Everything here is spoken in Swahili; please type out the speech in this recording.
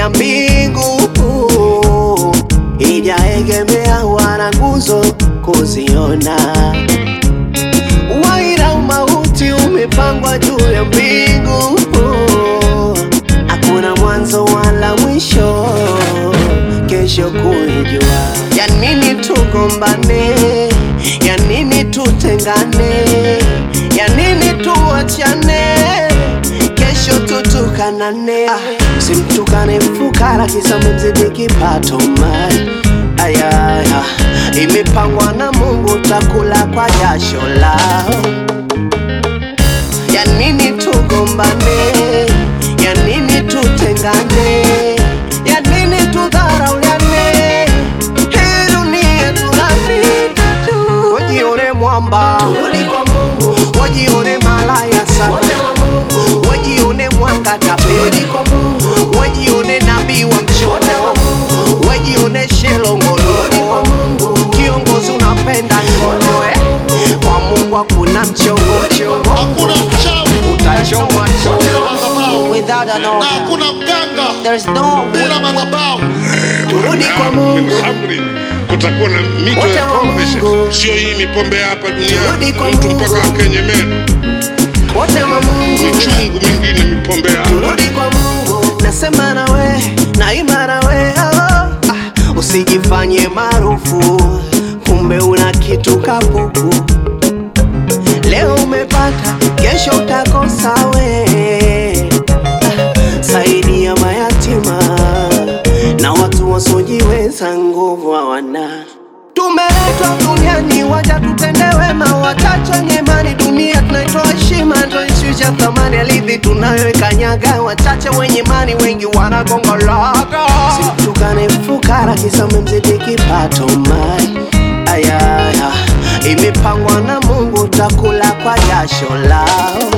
ya mbingu ijaegemea wala nguzo kuziona. Waira umauti umepangwa juu ya mbingu, hakuna mwanzo wala mwisho, kesho kuijua. Ya nini tugombane? Ya nini tutengane? Ya nini tuachane? Kesho tutukanane. Ah, simtukane fukara kisa mzidi kipato mai ayaya, imepangwa na Mungu, takula kwa jasho lao. Ya nini tugombane? Ya nini tutengane? Ya nini tudharauliane? Hii dunia tunapita tu. Wajione mwamba, wajione malaya sana, wajione mwanga tapeli, wajione nabii wa mchono, wajione shelongololo. Kiongozi unapenda ngono eh? Kwa Mungu hakuna mchongochongo, Hakuna mchawi utachomwa bila chongo madhabahu without an na order. hakuna mganga There's no bila madhabahu. Turudi kwa Mungu. Amri, kutakuwa na mito Wote ya wa pombe Mungu. sio hii mipombe ya hapa Turudi duniani kwa mtu Mungu. mpaka akenye meno wote wa Mungu. michungu mingine mipombe ya hapa Turudi kwa Mungu, nasema nawe, naimba nawe, oh, ah, usijifanye maarufu, kumbe una kitu kapuku. Leo umepata, kesho utakosa we. Ah, Saidia mayatima na watu wasiojiweza, nguvu hawana. Tumeletwa duniani waja tutende wema, wachache wenye imani. Dunia tunaitoa heshima, ndo ishusha thamani alivi tunayoikanyaga. Wachache wenye imani, wengi wanagongolaga. Simtukane fukara kisa mmemzidi kipato mai ayaya, imepangwa na Mungu, takula kwa jasho lao.